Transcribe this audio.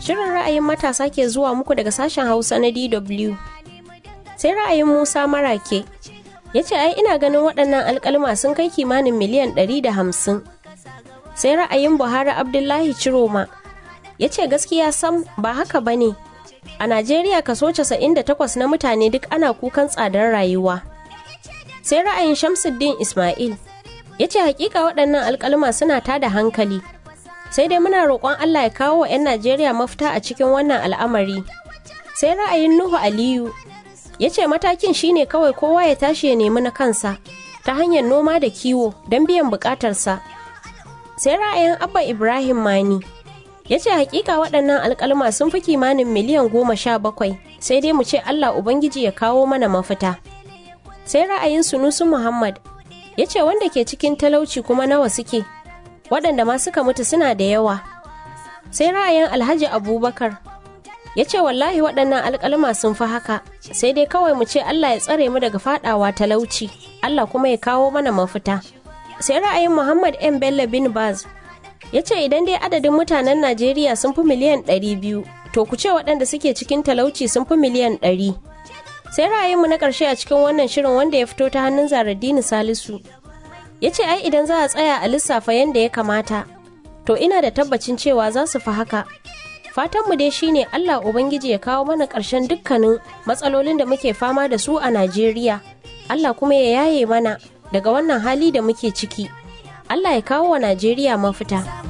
Shirin ra'ayin matasa ke zuwa muku daga sashen Hausa na DW. Sai ra'ayin Musa Marake ya ce ai ina ganin waɗannan alƙalma sun kai kimanin miliyan ɗari da hamsin. Sai ra'ayin Buhari Abdullahi Ciroma ya ce gaskiya sam ba haka ba ne. A Najeriya kaso 98 na mutane duk ana kukan tsadar rayuwa. Sai ra'ayin Shamsuddin Ismail ya ce hakika waɗannan alƙalma suna tada hankali. sai dai muna roƙon Allah ya kawo wa 'yan Najeriya mafita a cikin wannan al'amari. Sai ra'ayin Nuhu Aliyu ya ce matakin shine kawai kowa ya tashi ya nemi na kansa ta hanyar noma da kiwo don biyan buƙatarsa. Sai ra'ayin Abba Ibrahim Mani ya ce hakika waɗannan alƙalma sun fi kimanin miliyan goma sha bakwai sai dai mu ce Allah Ubangiji ya kawo mana mafita. Sai ra'ayin Sunusu Muhammad ya ce wanda ke cikin talauci kuma nawa suke waɗanda ma suka mutu suna da yawa sai ra'ayin alhaji abubakar ya ce wallahi waɗannan alƙalma sun fi haka sai dai kawai mu ce allah ya tsare mu daga faɗawa talauci allah kuma ya kawo mana mafita sai ra'ayin muhammad m bello bin baz ya ce idan dai adadin mutanen najeriya sun fi miliyan ɗari biyu to ku ce waɗanda suke cikin talauci sun fi miliyan ɗari sai ra'ayinmu na ƙarshe a cikin wannan shirin wanda ya fito ta hannun zaradini salisu ya ce ai idan za a tsaya a lissafa yadda ya kamata to ina da tabbacin cewa za su fi haka fatanmu dai shine allah ubangiji ya kawo mana ƙarshen dukkanin matsalolin da muke fama da su a najeriya allah kuma ya yaye mana daga wannan hali da muke ciki allah ya kawo wa najeriya mafita